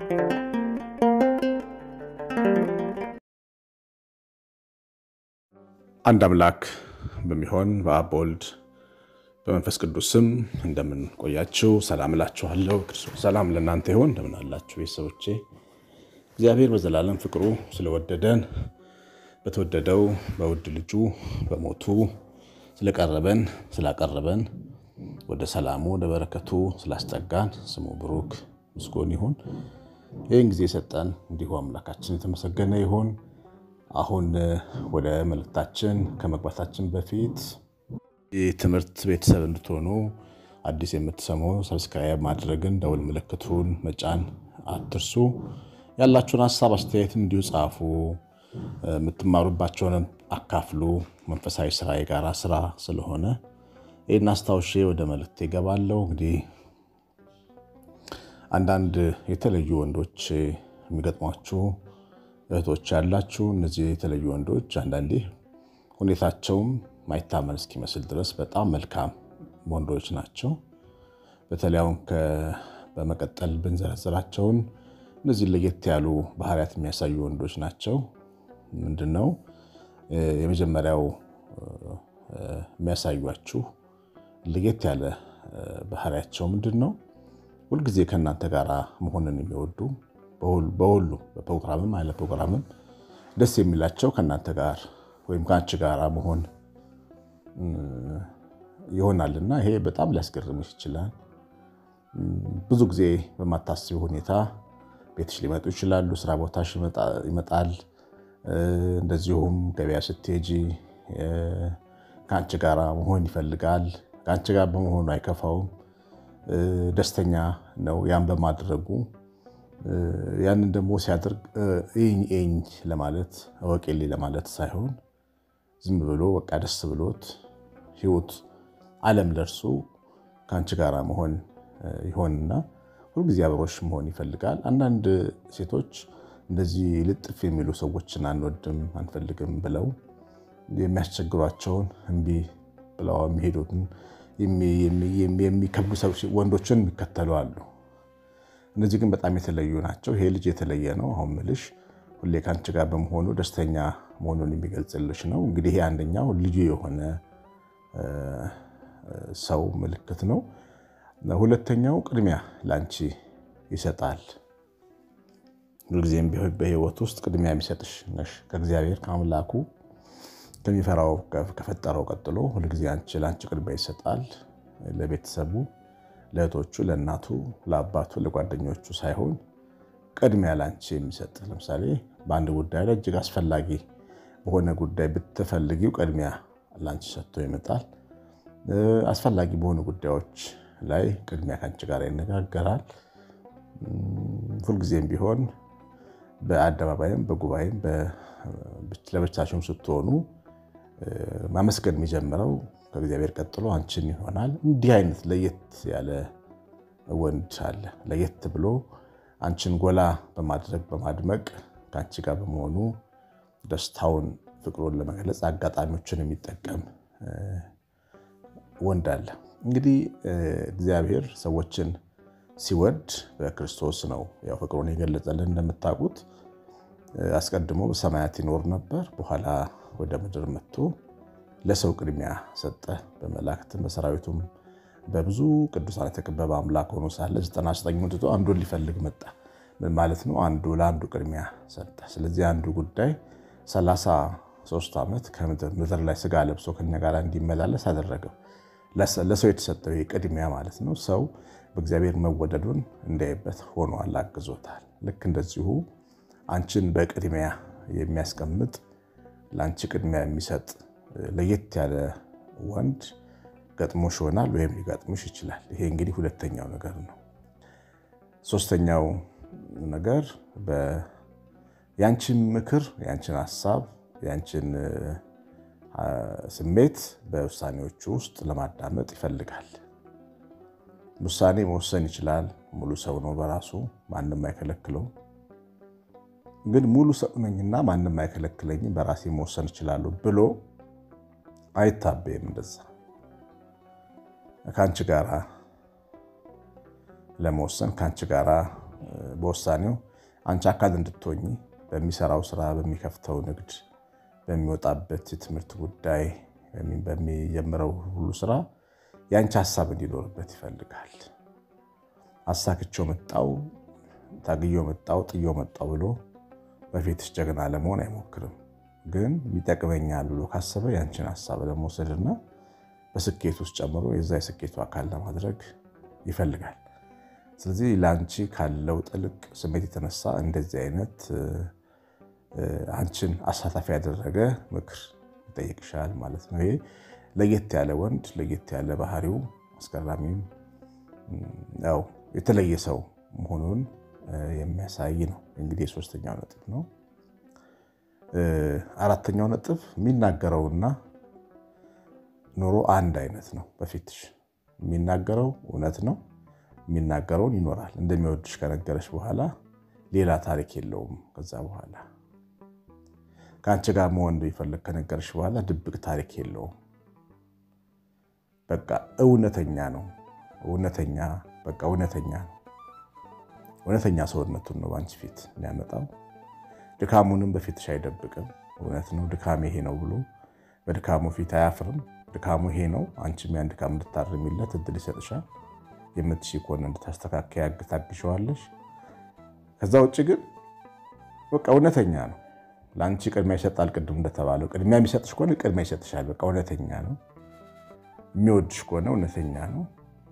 አንድ አምላክ በሚሆን በአብ በወልድ በመንፈስ ቅዱስ ስም እንደምን ቆያችሁ? ሰላም እላችኋለሁ። ክርስቶስ ሰላም ለእናንተ ይሆን። እንደምን አላችሁ ቤተሰቦቼ? እግዚአብሔር በዘላለም ፍቅሩ ስለወደደን በተወደደው በውድ ልጁ በሞቱ ስለቀረበን ስላቀረበን ወደ ሰላሙ ወደ በረከቱ ስላስጠጋን ስሙ ብሩክ ምስጎን ይሁን። ይህን ጊዜ የሰጠን እንዲሁ አምላካችን የተመሰገነ ይሁን። አሁን ወደ መልእክታችን ከመግባታችን በፊት የትምህርት ቤተሰብ እንድትሆኑ አዲስ የምትሰሙ ሰብስክራይብ ማድረግን ደውል ምልክቱን መጫን አትርሱ። ያላችሁን ሀሳብ አስተያየት እንዲሁ ጻፉ። የምትማሩባቸውንም አካፍሉ። መንፈሳዊ ስራ የጋራ ስራ ስለሆነ ይህን አስታውሼ ወደ መልእክት ይገባለሁ። እንግዲህ አንዳንድ የተለዩ ወንዶች የሚገጥሟችሁ እህቶች ያላችሁ እነዚህ የተለዩ ወንዶች አንዳንዴ ሁኔታቸውም ማይታመን እስኪመስል ድረስ በጣም መልካም ወንዶች ናቸው። በተለይ አሁን በመቀጠል ብንዘረዝራቸውን እነዚህ ለየት ያሉ ባህሪያት የሚያሳዩ ወንዶች ናቸው። ምንድን ነው የመጀመሪያው የሚያሳዩችሁ ለየት ያለ ባህሪያቸው ምንድን ነው? ሁልጊዜ ከእናንተ ጋር መሆንን የሚወዱ በሁሉ በፕሮግራምም አለ ፕሮግራምም ደስ የሚላቸው ከእናንተ ጋር ወይም ከአንቺ ጋር መሆን ይሆናልና ይሄ በጣም ሊያስገርምሽ ይችላል። ብዙ ጊዜ በማታስቢ ሁኔታ ቤትሽ ሊመጡ ይችላሉ። ስራ ቦታሽ ይመጣል። እንደዚሁም ገበያ ስትሄጂ ከአንቺ ጋር መሆን ይፈልጋል። ከአንቺ ጋር በመሆኑ አይከፋውም፣ ደስተኛ ነው ያን በማድረጉ ያንን ደግሞ ሲያደርግ ይኝ ይኝ ለማለት እወቄልኝ ለማለት ሳይሆን ዝም ብሎ በቃ ደስ ብሎት ህይወት ዓለም ለእርሱ ከአንቺ ጋር መሆን ይሆንና ሁልጊዜ አብሮሽ መሆን ይፈልጋል። አንዳንድ ሴቶች እንደዚህ ልጥፍ የሚሉ ሰዎችን አንወድም አንፈልግም ብለው የሚያስቸግሯቸውን እምቢ ብለው የሚሄዱትን የሚከብዱ ወንዶችን የሚከተሉ አሉ። እነዚህ ግን በጣም የተለዩ ናቸው። ይሄ ልጅ የተለየ ነው። አሁን ምልሽ ሁሌ ከአንቺ ጋር በመሆኑ ደስተኛ መሆኑን የሚገልጽልሽ ነው። እንግዲህ ይሄ አንደኛው ልዩ የሆነ ሰው ምልክት ነው። ሁለተኛው ቅድሚያ ለአንቺ ይሰጣል። ሁልጊዜም በህይወት ውስጥ ቅድሚያ የሚሰጥሽ ነሽ። ከእግዚአብሔር ከአምላኩ ከሚፈራው ከፈጠረው ቀጥሎ ሁልጊዜ አንቺ ለአንቺ ቅድሚያ ይሰጣል። ለቤተሰቡ ለእህቶቹ፣ ለእናቱ፣ ለአባቱ፣ ለጓደኞቹ ሳይሆን ቅድሚያ ላንቺ የሚሰጥ ለምሳሌ በአንድ ጉዳይ ላይ እጅግ አስፈላጊ በሆነ ጉዳይ ብትፈልጊው ቅድሚያ ላንቺ ሰጥቶ ይመጣል። አስፈላጊ በሆኑ ጉዳዮች ላይ ቅድሚያ ከአንቺ ጋር ይነጋገራል። ሁልጊዜም ቢሆን በአደባባይም በጉባኤም ለብቻችሁም ስትሆኑ ማመስገን የሚጀምረው ከእግዚአብሔር ቀጥሎ አንቺን ይሆናል። እንዲህ አይነት ለየት ያለ ወንድ አለ። ለየት ብሎ አንቺን ጎላ በማድረግ በማድመቅ ከአንቺ ጋር በመሆኑ ደስታውን፣ ፍቅሩን ለመግለጽ አጋጣሚዎችን የሚጠቀም ወንድ አለ። እንግዲህ እግዚአብሔር ሰዎችን ሲወድ በክርስቶስ ነው ያው ፍቅሩን የገለጸልን። እንደምታውቁት አስቀድሞ በሰማያት ይኖር ነበር። በኋላ ወደ ምድር መጥቶ ለሰው ቅድሚያ ሰጠ። በመላእክትም በሰራዊቱም በብዙ ቅዱሳን የተከበበ አምላክ ሆኖ ሳለ ዘጠና ዘጠኙን ትቶ አንዱን ሊፈልግ መጣ። ምን ማለት ነው? አንዱ ለአንዱ ቅድሚያ ሰጠ። ስለዚህ አንዱ ጉዳይ ሰላሳ ሦስት ዓመት ከምድር ላይ ስጋ ለብሶ ከኛ ጋር እንዲመላለስ አደረገው። ለሰው የተሰጠው ቅድሚያ ማለት ነው። ሰው በእግዚአብሔር መወደዱን እንዳይበት ሆኗል፣ አግዞታል። ልክ እንደዚሁ አንቺን በቅድሚያ የሚያስቀምጥ ለአንቺ ቅድሚያ የሚሰጥ ለየት ያለ ወንድ ገጥሞሽ ይሆናል ወይም ሊገጥምሽ ይችላል። ይሄ እንግዲህ ሁለተኛው ነገር ነው። ሶስተኛው ነገር የአንቺን ምክር፣ የአንቺን ሀሳብ፣ የአንቺን ስሜት በውሳኔዎቹ ውስጥ ለማዳመጥ ይፈልጋል። ውሳኔ መወሰን ይችላል። ሙሉ ሰው ነው በራሱ ማንም አይከለክለውም። ግን ሙሉ ሰው ነኝና ማንም አይከለክለኝም በራሴ መወሰን ይችላሉ ብሎ አይታበይም። እንደዛ ከአንቺ ጋራ ለመወሰን ከአንቺ ጋራ በውሳኔው አንቺ አካል እንድትሆኚ በሚሰራው ስራ፣ በሚከፍተው ንግድ፣ በሚወጣበት የትምህርት ጉዳይ፣ በሚጀምረው ሁሉ ስራ የአንቺ ሀሳብ እንዲኖርበት ይፈልጋል። አሳክቼው መጣው፣ ታግዮ መጣው፣ ጥዮ መጣው ብሎ በፊትሽ ጀግና ለመሆን አይሞክርም። ግን ይጠቅመኛል ብሎ ካሰበ ያንቺን ሀሳብ ለመውሰድና በስኬት ውስጥ ጨምሮ የዛ የስኬቱ አካል ለማድረግ ይፈልጋል። ስለዚህ ለአንቺ ካለው ጥልቅ ስሜት የተነሳ እንደዚህ አይነት አንቺን አሳታፊ ያደረገ ምክር ይጠይቅሻል ማለት ነው። ይሄ ለየት ያለ ወንድ ለየት ያለ ባህሪው አስገራሚም ያው የተለየ ሰው መሆኑን የሚያሳይ ነው። እንግዲህ የሶስተኛው ነጥብ ነው። አራተኛው ነጥብ የሚናገረውና ኑሮ አንድ አይነት ነው። በፊትሽ የሚናገረው እውነት ነው። የሚናገረውን ይኖራል። እንደሚወድሽ ከነገረሽ በኋላ ሌላ ታሪክ የለውም። ከዛ በኋላ ከአንቺ ጋር መሆን እንደሚፈልግ ከነገረሽ በኋላ ድብቅ ታሪክ የለውም። በቃ እውነተኛ ነው። እውነተኛ በቃ እውነተኛ ነው። እውነተኛ ሰውነቱን ነው በአንቺ ፊት የሚያመጣው። ድካሙንም በፊትሽ አይደብቅም። እውነት ነው ድካም ይሄ ነው ብሎ በድካሙ ፊት አያፍርም። ድካሙ ይሄ ነው። አንቺም ያን ድካም እንድታርሚለት እድል ይሰጥሻል። የምትሺ ከሆነ እንድታስተካከያ ታግሸዋለሽ። ከዛ ውጭ ግን በቃ እውነተኛ ነው። ለአንቺ ቅድሚያ ይሰጣል። ቅድም እንደተባለው ቅድሚያ የሚሰጥሽ ከሆነ ቅድሚያ ይሰጥሻል። በቃ እውነተኛ ነው። የሚወድሽ ከሆነ እውነተኛ ነው።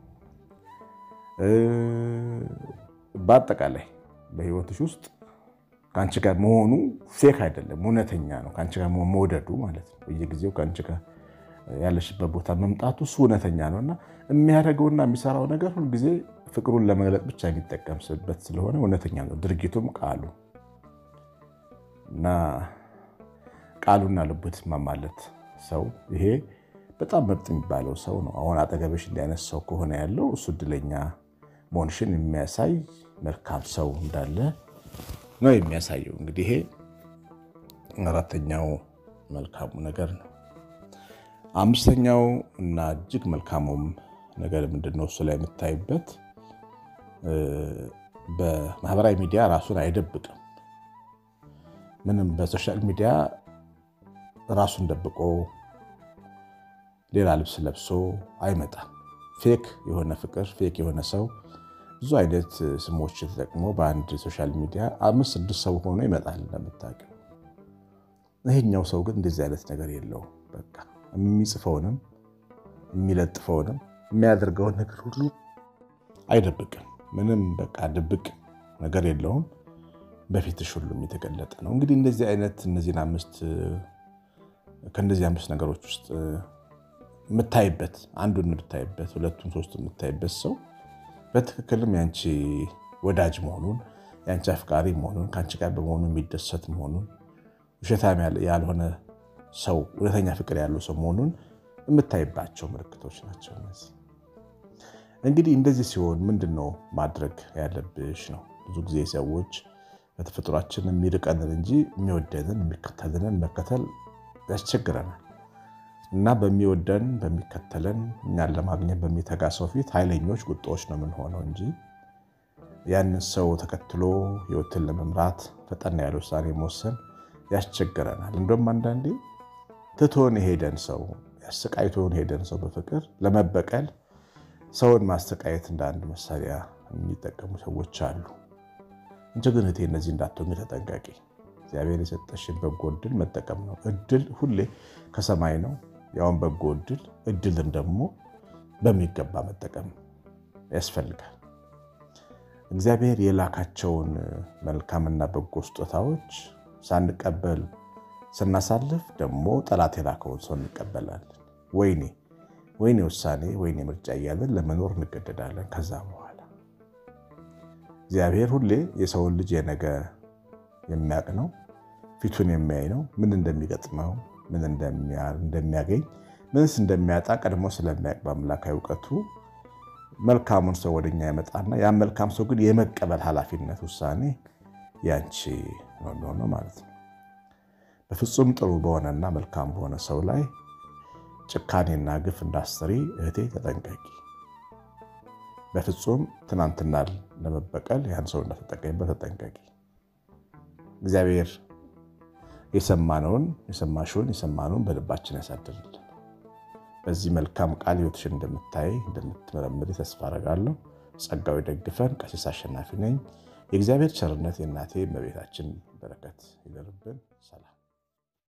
በአጠቃላይ በህይወትሽ ውስጥ ከአንቺ ጋር መሆኑ ፌክ አይደለም፣ እውነተኛ ነው። ከአንቺ ጋር መውደዱ ማለት ነው። በየጊዜው ከአንቺ ጋር ያለሽበት ቦታ መምጣቱ እሱ እውነተኛ ነው እና የሚያደርገውና የሚሰራው ነገር ሁልጊዜ ፍቅሩን ለመግለጥ ብቻ የሚጠቀምበት ስለሆነ እውነተኛ ነው። ድርጊቱም ቃሉ እና ቃሉና ልቡ የተስማማለት ሰው ይሄ በጣም ምርጥ የሚባለው ሰው ነው። አሁን አጠገብሽ እንዲህ አይነት ሰው ከሆነ ያለው እሱ እድለኛ መሆንሽን የሚያሳይ መልካም ሰው እንዳለ ነው የሚያሳየው። እንግዲህ ይሄ አራተኛው መልካሙ ነገር ነው። አምስተኛው እና እጅግ መልካሙም ነገር ምንድን ነው? እሱ ላይ የምታይበት በማህበራዊ ሚዲያ ራሱን አይደብቅም። ምንም በሶሻል ሚዲያ ራሱን ደብቆ ሌላ ልብስ ለብሶ አይመጣም። ፌክ የሆነ ፍቅር፣ ፌክ የሆነ ሰው ብዙ አይነት ስሞች ተጠቅሞ በአንድ ሶሻል ሚዲያ አምስት ስድስት ሰው ሆኖ ይመጣል እንደምታውቂው። ይሄኛው ሰው ግን እንደዚህ አይነት ነገር የለውም። በቃ የሚጽፈውንም የሚለጥፈውንም የሚያደርገውን ነገር ሁሉ አይደብቅም። ምንም በቃ ድብቅ ነገር የለውም። በፊትሽ ሁሉም የተገለጠ ነው። እንግዲህ እንደዚህ አይነት እነዚህን አምስት ከእነዚህ አምስት ነገሮች ውስጥ የምታይበት አንዱን የምታይበት ሁለቱን ሶስቱ የምታይበት ሰው በትክክልም ያንቺ ወዳጅ መሆኑን ያንቺ አፍቃሪ መሆኑን ከአንቺ ጋር በመሆኑ የሚደሰት መሆኑን ውሸታም ያልሆነ ሰው እውነተኛ ፍቅር ያለው ሰው መሆኑን የምታይባቸው ምልክቶች ናቸው እነዚህ። እንግዲህ እንደዚህ ሲሆን ምንድን ነው ማድረግ ያለብሽ ነው። ብዙ ጊዜ ሰዎች በተፈጥሯችን የሚርቀንን እንጂ የሚወደንን የሚከተልንን መከተል ያስቸግረናል እና በሚወደን በሚከተለን እኛን ለማግኘት በሚተጋ ሰው ፊት ኃይለኞች ቁጣዎች ነው የምንሆነው እንጂ ያንን ሰው ተከትሎ ሕይወትን ለመምራት ፈጠን ያለ ውሳኔ መወሰን ያስቸግረናል። እንደውም አንዳንዴ ትቶን የሄደን ሰው ያሰቃይቶን ሄደን ሰው በፍቅር ለመበቀል ሰውን ማሰቃየት እንደ አንድ መሳሪያ የሚጠቀሙ ሰዎች አሉ። እንጂ ግን እህቴ እነዚህ እንዳትሆኝ ተጠንቀቂ። እግዚአብሔር የሰጠሽን በጎ እድል መጠቀም ነው። እድል ሁሌ ከሰማይ ነው፣ ያውን በጎ እድል። እድልን ደግሞ በሚገባ መጠቀም ያስፈልጋል። እግዚአብሔር የላካቸውን መልካምና በጎ ስጦታዎች ሳንቀበል ስናሳልፍ ደግሞ ጠላት የላከውን ሰው እንቀበላለን። ወይኔ ወይኔ ውሳኔ ወይኔ ምርጫ እያለን ለመኖር እንገደዳለን። ከዛ በኋላ እግዚአብሔር ሁሌ የሰውን ልጅ የነገ የሚያውቅ ነው። ፊቱን የሚያይ ነው። ምን እንደሚገጥመው፣ ምን እንደሚያገኝ፣ ምንስ እንደሚያጣ ቀድሞ ስለሚያውቅ በአምላካዊ እውቀቱ መልካሙን ሰው ወደኛ ያመጣና ያን መልካም ሰው ግን የመቀበል ኃላፊነት ውሳኔ ያንቺ ነው የሚሆነው ማለት ነው። በፍጹም ጥሩ በሆነና መልካም በሆነ ሰው ላይ ጭካኔና ግፍ እንዳስሪ እህቴ ተጠንቀቂ። በፍጹም ትናንትና ለመበቀል ያን ሰው እንዳትጠቀሚበት ተጠንቀቂ። እግዚአብሔር የሰማነውን የሰማሽውን የሰማነውን በልባችን ያሳድርልን። በዚህ መልካም ቃል ሕይወትሽን እንደምታይ እንደምትመረምሪ ተስፋ አደርጋለሁ። ጸጋው ደግፈን። ቀሲስ አሸናፊ ነኝ። የእግዚአብሔር ቸርነት የእናቴ እመቤታችን በረከት ይደርብን። ሰላም